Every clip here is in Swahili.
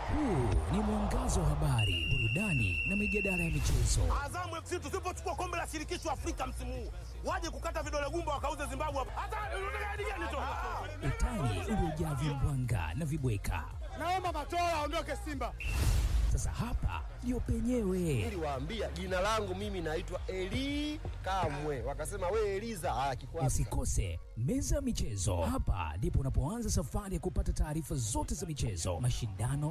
Huu ni mwangazo wa habari, burudani na mijadala ya michezo. Azamu FC tusipochukua kombe la shirikisho Afrika msimu huu, waje kukata vidole gumba wakauze Zimbabwe hapa. Hata unataka hadi gani tu? Utani uliojaa vimbwanga na vibweka. Naomba Matola aondoke Simba. Sasa hapa ndio penyewe. Niliwaambia jina langu mimi naitwa Eli Kamwe, wakasema we Eliza. Ah, kikwasi Usikose meza ya michezo. Hapa ndipo unapoanza safari ya kupata taarifa zote za michezo, mashindano,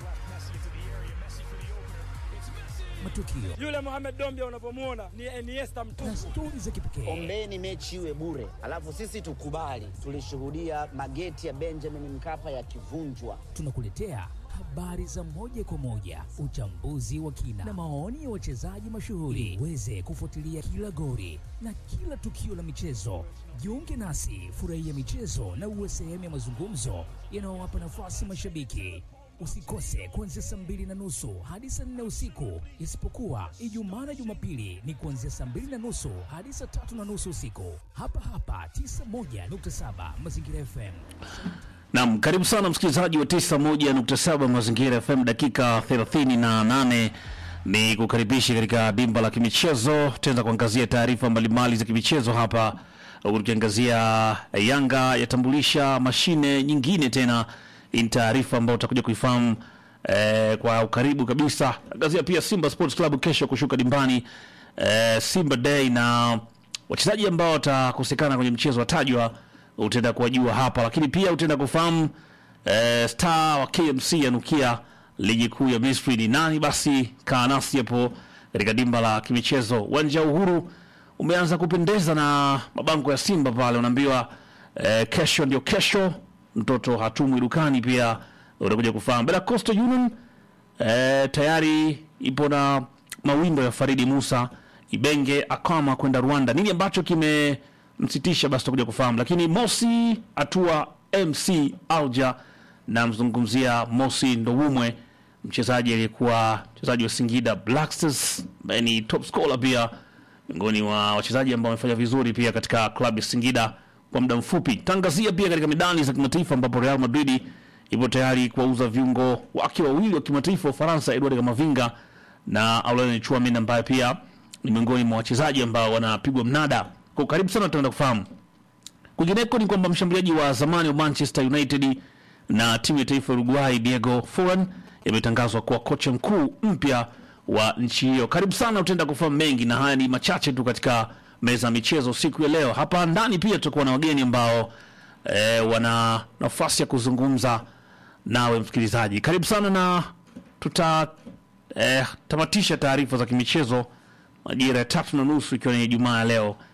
matukio Yule Mohamed Dombia unavyomwona ni Iniesta na mtupu. stori za kipekee. Ombeni mechi iwe bure, alafu sisi tukubali. Tulishuhudia mageti ya Benjamin Mkapa yakivunjwa. Tunakuletea habari za moja kwa moja, uchambuzi wa kina na maoni ya wachezaji mashuhuri, uweze kufuatilia kila gori na kila tukio la michezo. Jiunge nasi, furahia michezo na uwe sehemu ya mazungumzo yanayowapa nafasi mashabiki. Usikose kuanzia saa mbili na nusu hadi saa nne usiku, isipokuwa Ijumaa na Jumapili ni kuanzia saa mbili na nusu hadi saa tatu na nusu usiku, hapa hapa 91.7 Mazingira FM. Naam, karibu sana msikilizaji wa 91.7 Mazingira FM, dakika 38 ni kukaribisha katika dimba la kimichezo. Tutaanza kuangazia taarifa mbalimbali za kimichezo hapa, huku tukiangazia Yanga yatambulisha mashine nyingine tena. Hii ni taarifa ambayo utakuja kuifahamu eh, kwa ukaribu kabisa. Angazia pia Simba Sports Club kesho kushuka dimbani eh, Simba Day na wachezaji ambao watakosekana kwenye mchezo watajwa utaenda kuwajua hapa, lakini pia utaenda kufahamu eh, star wa KMC yanukia ligi kuu ya Misri ni nani. Basi kaa nasi hapo katika dimba la kimichezo. Uwanja wa Uhuru umeanza kupendeza na mabango ya Simba pale, unaambiwa eh, kesho ndio kesho, mtoto hatumwi dukani. Pia utakuja kufahamu Bela Coastal Union eh, tayari ipo na mawindo ya Faridi Musa Ibenge akama kwenda Rwanda. Nini ambacho kimemsitisha? Basi tutakuja kufahamu, lakini Mosi atua MC Alja na mzungumzia Mosi Ndowumwe, mchezaji aliyekuwa mchezaji wa Singida Black Stars ambaye ni top scorer pia miongoni mwa wachezaji ambao wamefanya vizuri pia katika klabu ya Singida kwa muda mfupi. Tangazia pia katika medani za kimataifa ambapo Real Madrid ipo tayari kuwauza viungo wake wawili wa kimataifa wa Ufaransa, Edward Kamavinga na Aurelien Tchouameni ambaye pia ni miongoni mwa wachezaji ambao wanapigwa mnada. Kwa karibu sana, tutaenda kufahamu. Kwingineko ni kwamba mshambuliaji wa zamani wa Manchester United na timu ya taifa ya Uruguay Diego Forlan yametangazwa kuwa kocha mkuu mpya wa nchi hiyo. Karibu sana, utaenda kufahamu mengi, na haya ni machache tu katika meza ya michezo siku ya leo. Hapa ndani pia tutakuwa na wageni ambao e, wana nafasi ya kuzungumza nawe msikilizaji. Karibu sana, na tuta e, tamatisha taarifa za kimichezo majira ya tatu na nusu ikiwa ni Ijumaa ya leo.